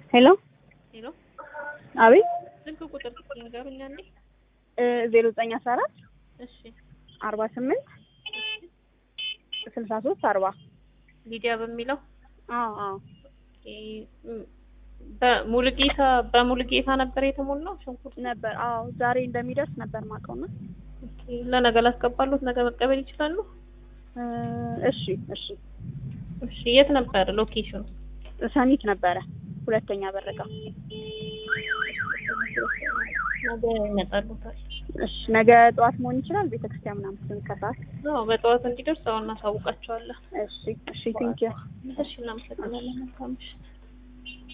ሄሎ ሄሎ አቤት ስልክ ቁጥር ንገሩኛ እንዴ? ዜሮ ዘጠኝ አስራ አራት እሺ አርባ ስምንት ስልሳ ሶስት አርባ ሊዲያ በሚለው አዎ አዎ በሙሉጌታ በሙሉጌታ ነበር የተሞላው ሽንኩርት ነበር አዎ ዛሬ እንደሚደርስ ነበር ማውቀውና ኦኬ ለነገ ላስገባሉት ነገ መቀበል ይችላሉ እሺ እሺ እሺ የት ነበር ሎኬሽኑ ሰኒት ነበረ ሁለተኛ በረጋ ነገ ይመጣሉታል እሺ ነገ ጠዋት መሆን ይችላል ቤተክርስቲያን ምናምን ስንት ከሰዓት አዎ በጠዋት እንዲደርስ አሁን እናሳውቃቸዋለን እሺ እሺ ቴንኪው እሺ እናመሰግናለን መልካም ምሽት